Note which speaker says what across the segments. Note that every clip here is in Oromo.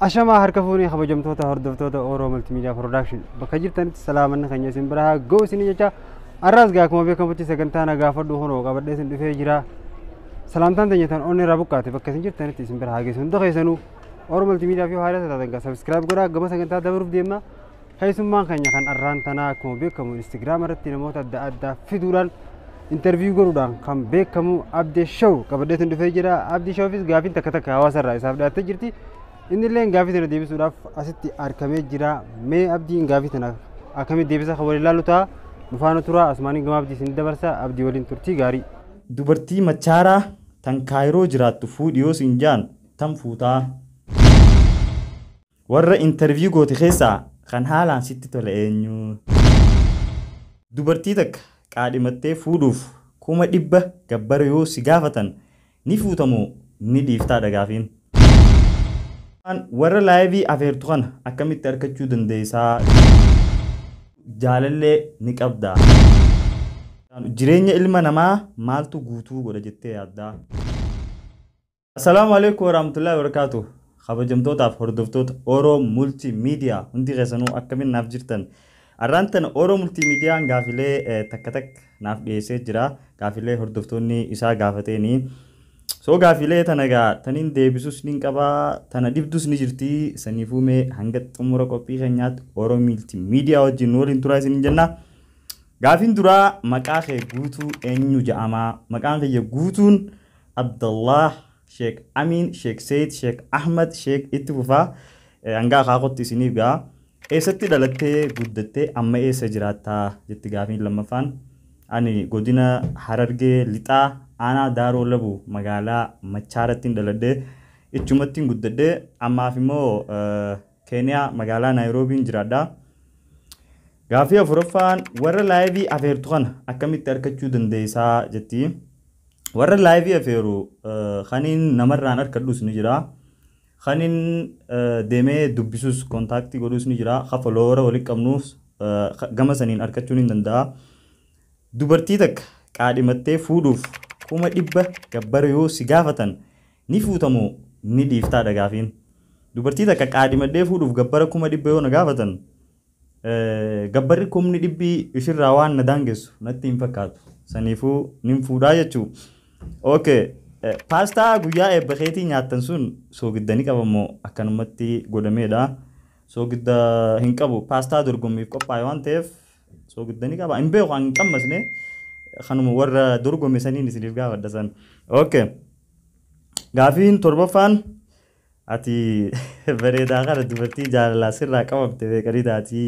Speaker 1: Ashamaa harka fuunee kabajamtoota hordoftoota Oromoo Multiimiidiyaa Piroodakshin bakka jirtanitti salaamanna keenya isin biraa ga'u isin jecha har'aas gaa akkuma beekamutti sagantaa nagaa fadhu honoo qabadhee isin dhufee jira. Salaamtaan teenya tan onni irraa buqqaate bakka isin jirtanitti isin biraa hageessu hunda keessanuu Oromoo Multiimiidiyaa fi haaraa taatan gaa sabiskiraayib godhaa gama sagantaa dabaruuf deemna. Keessummaan keenya kan arraan tanaa akkuma beekamu Instagiraam irratti namoota adda addaa fiduudhaan interviiyuu godhuudhaan kan beekamu Abdii Shaw qabadhee isin dhufee jira. Abdii Shawfis gaafiin takka takka hawaasa irraa isaaf dhiyaattee jirti. inni illee gaafii tana deebisuudhaaf asitti argamee jira mee abdiin gaafii tana akkamitti deebisa kan waliin ilaallu ta'a nufaana tura asmaanii gama abdii isin dabarsa abdii waliin turtii gaarii.
Speaker 2: Dubartii machaaraa tan kaayiroo jiraattu fuudhiyoo siin jaan tan fuutaa. Warra intarviyuu goote keessaa kan haalaan sitti tole eenyu. Dubartii takka qaadhimattee fuudhuuf kuma dhibba gabbara yoo si gaafatan ni fuutamoo ni dhiiftaa dhagaafiin. warra laayivii afeertu kana akkamitti argachuu dandeessaa jaalallee ni qabda. Jireenya ilma namaa maaltu guutuu godha jettee yaaddaa? Assalaamu alaikum warahmatullahi wabarakaatu. Kabajamtootaaf hordoftoota Oroo Multi Miidiyaa hundi keessanuu akkamiin naaf jirtan. Arraan tana Oroo Multi Miidiyaan gaafilee takka takka naaf dhiyeessee jira. Gaafilee hordoftoonni isaa gaafateenii. soo gaafilee tana gaa taniin deebisus ni qabaa tana dhibdus ni jirti saniifuu mee hanga xumura qophii keenyaatti oromiilti miidiyaa wajjin waliin turaa isin jenna. Gaafiin duraa maqaa kee guutuu eenyu jedhama maqaan kiyya guutuun Abdallah Sheek Amiin Sheek Seet Sheek Ahmad Sheek itti fufaa hanga akaakootti isiniif gaa eessatti dhalattee guddattee amma eessa jiraattaa jetti gaafiin lammaffaan ani godina Harargee Lixaa aanaa daaroo labu magaalaa machaarattiin dhaladhee ichumattiin guddadhee ammaaf immoo keeniyaa magaalaa naayiroobiin jiraadha. Gaafii afuraffaan warra laayivii afeertu kana akkamitti argachuu dandeessaa jetti. Warra laayivii afeeru kaniin namarraan harkadhus ni jira. Kaniin deemee dubbisus kontaaktii godhus ni jira. Kafaloora walitti qabnuus gama saniin argachuun ni danda'a. Dubartii takka qaadhimattee fuudhuuf kuma dhibba gabbara yoo si gaafatan ni fuutamoo ni dhiiftaa dhagaafiin. Dubartii takka qaadhimattee fuudhuuf gabbara kuma dhibba yoo na gaafatan gabbarri kumni dhibbii ishirraa waan na daangessu natti hin fakkaatu. Saniifuu nin fuudhaa jechuu. Okay. Paastaa guyyaa eebba keetii nyaattan sun soogidda ni qabamoo akkanumatti godhameedha. Soogidda hin qabu. Paastaa dorgommiif qophaa'e waan ta'eef soogidda ni qaba. Hin beeku hin qammasne. kanuma warra dorgome saniin isiniif gaafadha san. Okay. Gaafiin torbaffaan ati bareedaa kana dubartii jaalalaa sirraa qabamte beekanii taati.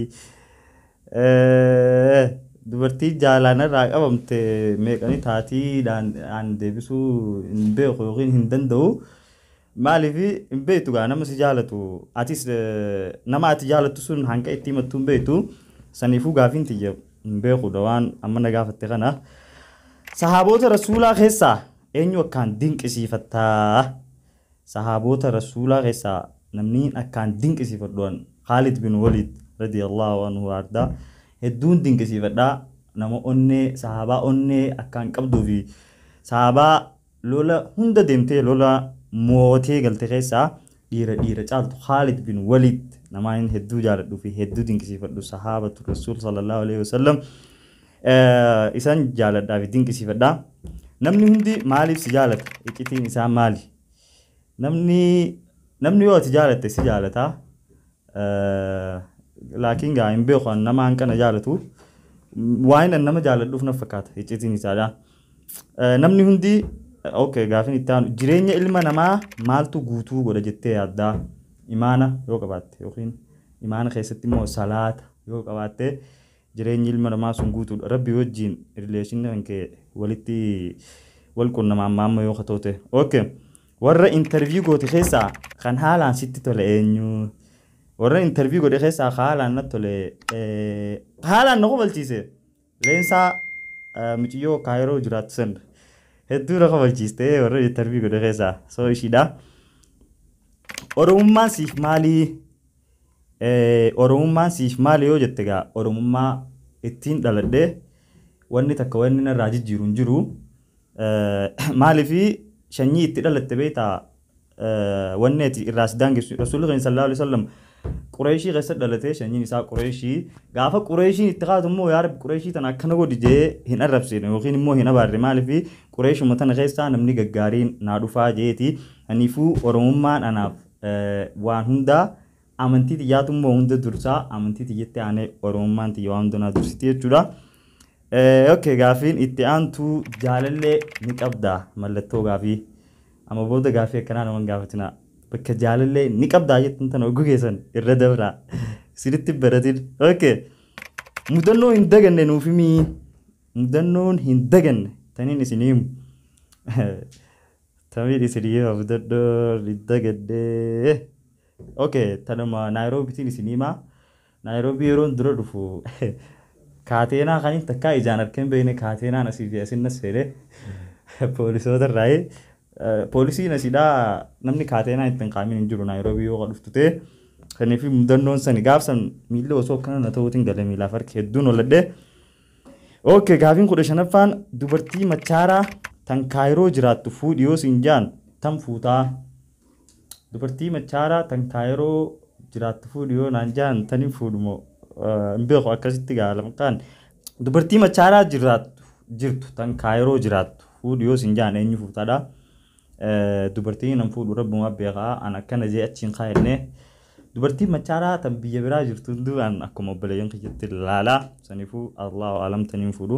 Speaker 2: Dubartii jaalalaan irraa qabamte meeqanii taatiidhaan aan deebisuu hin beeku yookiin hin danda'u. Maaliif hin beektu gaa nama si jaalatu atis nama ati jaalattu sun hanga itti himattu hin beektu saniifuu gaafiin tiyya hin beekudha waan amma na gaafatte kana. Sahaabota rasuulaa keessaa eenyu akkaan dinqisiifattaa? Sahaabota rasuulaa keessaa namni akkaan dinqisiifadhuan Khalid bin Walid radiyallahu anhu ardaa hedduun dinqisiifadhaa nama onnee sahaabaa onnee akkaan qabduu fi sahaabaa lola hunda deemtee lola mootee galte keessaa dhiira dhiira caaltu Khalid bin Walid namaan hedduu jaaladhuu fi hedduu dinqisiifadhu sahaabatu rasuul sallallahu alaihi wasallam isaan jaaladhaa fi dinqisiifadhaa. Namni hundi maaliif si jaalata? Iccitiin isaa maali? Namni namni yoo ati jaalatte si jaalataa. Laakiin gaa hin beeku nama hanqana jaalatu. Waan nama jaaladhuuf na fakkaata iccitiin isaadha. Namni hundi okay gaafin itti aanu jireenya ilma namaa maaltu guutuu godha jettee yaaddaa? imaana yoo qabaatte yookiin imaana keessatti immoo salaata yoo qabaatte jireenyi ilma namaa sun guutuudha. Rabbi wajjin rileeshinii kan kee walitti wal quunnamaa amma amma yoo katoote. Okay. Warra intarviyuu goote keessaa kan haalaan sitti tole eenyu? Warra intarviyuu godhe keessaa haalaan natti tole haalaan na qobalchiise. Leensaa muciyyoo kaayiroo jiraattu san hedduu na qobalchiiste warra intarviyuu godhe keessaa soo ishiidha. Oromummaan siif maalii? Oromummaan siif maali yoo jette gaa Oromummaa ittiin dhaladhee wanni takka wanni narraa jijjiiru hin jiru. Maaliif sanyii itti dhalatte beektaa wanneeti irraa si daangessu rasuulli keenya sallallahu alaihi wasallam qureeshii keessa dhalatee sanyiin isaa qureeshii gaafa qureeshiin itti kaatu immoo yaa rabbi qureeshii tana akkana godhi jee hin arrabsine yookiin immoo hin abaarre maaliif qureeshuma tana keessaa namni gaggaariin naa dhufaa jeeti kanaafuu oromummaan anaaf waan hundaa amantii xiyyaatu immoo hunda dursaa amantii xiyyatti aanee oromummaan xiyya waan hundanaa dursiti jechuudha. Okay gaafiin itti aantuu jaalallee ni qabdaa mallattoo gaafii amma booda gaafii akkanaa naman gaafatina bakka jaalallee ni qabdaa jettan tana oguu keessan irra dabraa sirritti baratin. Okay mudannoo hin daganne nuuf himii mudannoon hin daganne taniin isin himu. Tamiin isin himu mudannoo hin daganne. Okay tanuma naayiroobitiin isin himaa naayiroobii yeroon dura dhufu. kaateenaa kan inni takkaa ijaan argeen beekne kaateenaan asii fi asin nas fedhe poolisoota irraa poolisiin asiidhaa namni kaateenaa ittiin qaamin hin jiru naayiroobii yoo dhuftu ta'e kaniif mudannoon sani gaafsan miilli osoo akkana na ta'uutiin gala miilaaf harki hedduun oladhe. Okay gaafiin kudha shanaffaan dubartii machaaraa tan kaayiroo jiraattu fuudhi yoo siin jaan tan fuutaa dubartii machaaraa tan kaayiroo jiraattu fuudhi yoo naan jaan tanin fuudhumoo hin beeku akkasitti gaalamkaan dubartii machaaraa jiraattu jirtu tan kaayiroo jiraattu fuudhi yoo siin jaan eenyu fuutaadha. Dubartii nan fuudhu rabbumaa beekaa an akkana jee achiin kaayannee dubartii machaaraa tan biyya biraa jirtu hundaan akkuma obboleeyyan kiyyatti ilaalaa saniifuu allahu alam taniin fuudhu.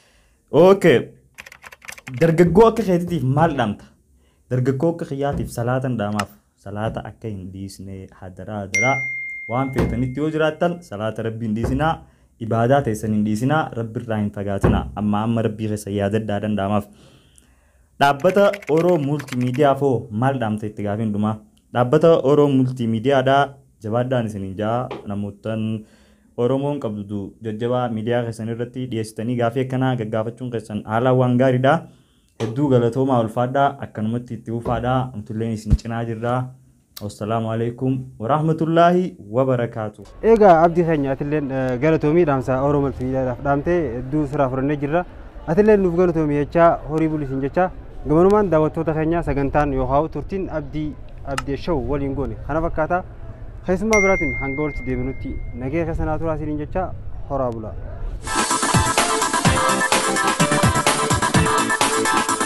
Speaker 2: Okay dargaggoo akka keetiitiif maal dhaamta? Dargaggoo akka kiyyaatiif salaatan dhaamaaf salaata akka hin dhiisne hadaraa hadaraa. waan feetanitti yoo jiraattan salaata rabbii hin dhiisinaa ibaadaa teessan hin dhiisinaa rabbi irraa hin fagaatinaa amma amma rabbii keessa yaadaddaa danda'amaaf. Dhaabbata Oroo Multiimiidiyaa foo maal dhaamta itti gaafiin dhumaa? Dhaabbata Oroo Multiimiidiyaadhaa jabaadhaan isiniin jaa namootaan Oromoon qabdu jajjabaa miidiyaa keessan irratti dhiyeessitanii gaafii akkanaa gaggaafachuun keessan haalaan waan gaariidha. Hedduu galatoomaa ulfaadhaa akkanumatti itti ufaadhaa amtulleen isin cinaa jirraa. والسلام عليكم ورحمة الله وبركاته
Speaker 1: eegaa abdii keenya atilleen galatoomii dhaamsa oromoo miidiyaadhaaf dhaamtee hedduu siraa fudhannee jirra atilleen nuuf galatoomii jechaa horii bulisiin jechaa gamanumaan daawwattoota keenya sagantaan yookaan turtiin abdii abdii show waliin goone kana fakkaata keessummaa biraatiin hanga walitti deebinutti nagee keessanaa turaa isiniin jechaa horaa bulaa.